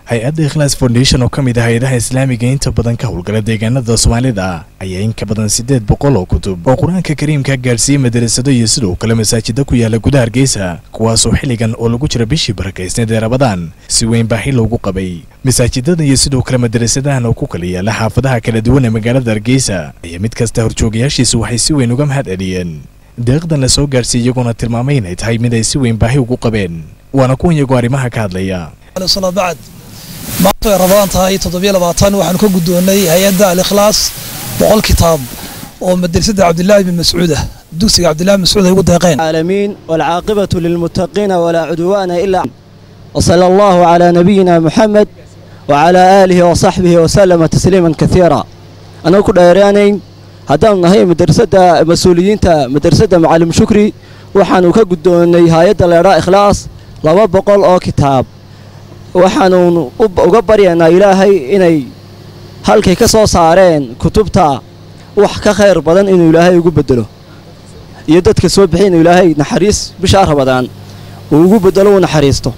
hay-adda ikhlaas foundation oo ka mid ah hay-adaha islaamiga inta badan ka howlgala deegaanada soomaalida ayaa in ka badan siddeed boqol oo kutub oo qur-aanka kariimka gaadhsiiyey madarasado iyo sidoo kale masaajida ku yaala gudaha hargeysa kuwaasoo xilligan oo lagu jira bishii barakaysneed ee rabadaan si weyn baahi loogu qabay masaajidada iyo sidoo kale madarasadahan oo ku kala yaala xaafadaha kala duwan ee magaalada hargeysa ayaa mid kasta horjoogayaashiisu waxay si weyn uga mahad celiyeen deeqdan la soo gaadhsiiy iyagoona tilmaamay inay tahay mid ay si weyn baahi ugu qabeen waana kuwan iyagoo arrimaha ka hadlaya bacd maanta ay rabadaan tahay toddobiyo labaatan waxaanu ka guddoonnay hay-adda al-ikhlaas boqol kitaab oo madrasada cabdillaahi bin mascuud ah dugsiga cabdillahi bin mascuud ay ugu deeqeen العالمين والعاقبة للمتقين ولا عدوان إلا وصلى الله على نبينا محمد وعلى آله وصحبه وسلم تسليما كثيرا أنا كل أيرانين هذا هي مدرسة مسؤولين مدرسة معلم شكري وحنو كجدوني هايد الإراء إخلاص لما بقول أو كتاب waxaanu uga baryaynaa ilaahay inay halkay ka soo saareen kutubta wax ka khayr badan inuu ilaahay ugu bedelo iyo dadka soo bixi inuu ilaahay naxariis bishaa rabadaan uu ugu bedelo uu naxariisto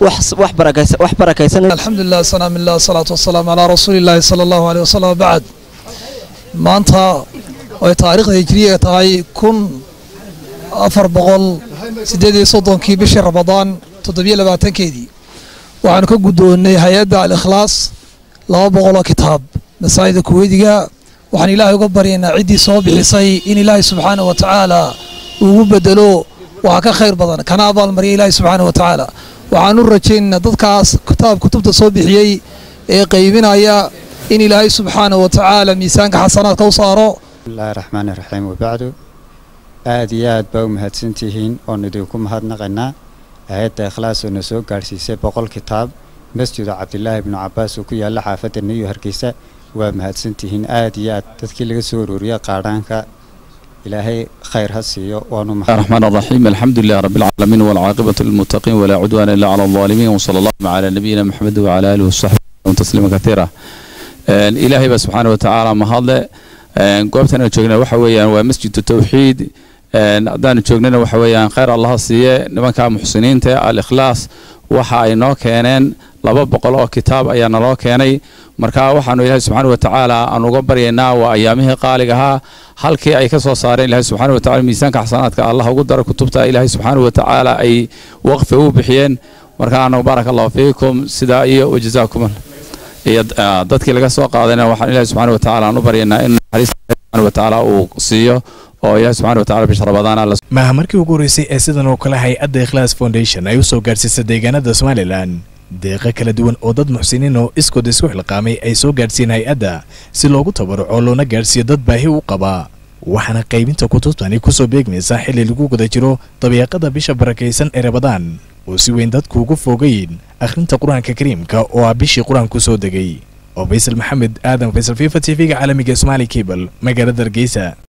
wax barakaysan alxamdulilah salaam illah salaatu wasalaamu calaa rasuulillaahi sala allahu aleyh wasalam bacd maanta ay taariikhda hijriyaga tahay kun afar boqol siddeed iyo soddonkii bishii rabadaan toddobiyo labaatankeedii waxaanu ka guddoonnay hay-adda al-ikhlaas laba boqoloo kitaab masaajida kuweydiga waxaan ilaahay uga baryaynaa ciddii soo bixisay in ilaahay subxaana wa tacaala ugu bedelo waxa ka khayr badan kana abaalmariya ilaahay subxaana wa tacaala waxaan u rajaynaynaa dadkaas kitaab kutubta soo bixiyey ee qaybinaya in ilaahay subxaana wa tacaala miisaanka xasanaadka u saaro bismillahi raxmaani raxiim wabacdu aad iyo aad baa u mahadsantihiin oon idinku mahadnaqaynaa hay-adda ikhlaas oo na soo gaadhsiisay boqol kitaab masjida cabdilaahi ibnu cabaas oo ku yaalla xaafadda niyo hargeysa waa mahadsantihiin aad iyo aad dadkii laga soo ururiya qaadhaanka ilaahay khayr ha siiyo waanu الرحمن الرحيم الحمد لله رب العالمين والعاقبة للمتقين ولا عدوان إلا على الظالمين وصلى الله على نبينا محمد وعلى آله وصحبه وسلم تسليما كثيرا إلهي بس سبحانه وتعالى ما هذا goobtana joogna waxa weeyaan waa masjid tawxiid haddaanu joognana waxa weeyaan khayr allaha siiye nimanka muxsiniinta al-ikhlaas waxa ay noo keeneen laba boqol oo kitaab ayaa naloo keenay marka waxaanu ilaahay subxaana wa tacaala aan uga baryaynaa waa ayaamihii qaaliga ahaa halkii ay ka soo saareen ilaahay subxaana wa tacala miisaanka xasanaadka allah ugu daro kutubta ilaahay subxaana wa tacaala ay waqfi u bixiyeen marka anagu baaraka allahu fiikum sidaa iyo wajazaakum iyo dadkii laga soo qaadayna waxaan ilaahay subxaana wa tacaala aan u baryaynaa in naxariista subxaana wa tacaala uu siiyo oo ilaahay subxaana wa tacaala bisha rabadaan maaha markii ugu horreysay ee sidan oo kale hay-adda ikhlaas foundation ay u soo gaadhsiisay deegaanada somalilan deeqo kala duwan oo dad muxsiniin oo iskood isku xilqaamay ay soo gaadhsiiyeen hay-adda si loogu tabaruco loona gaadhsiiyo dad baahi u qaba waxaana qaybinta kutubtani kusoo beegmaysaa xilli lagu guda jiro dabiiqada bisha barakaysan ee rabadaan oo si weyn dadku ugu fogayn akhrinta qur-aanka kariimka oo ah bishii qur-aanku soo degay oo faysal maxamed aadan faysal fifa t v-ga caalamiga somaali cable magaalada hargeysa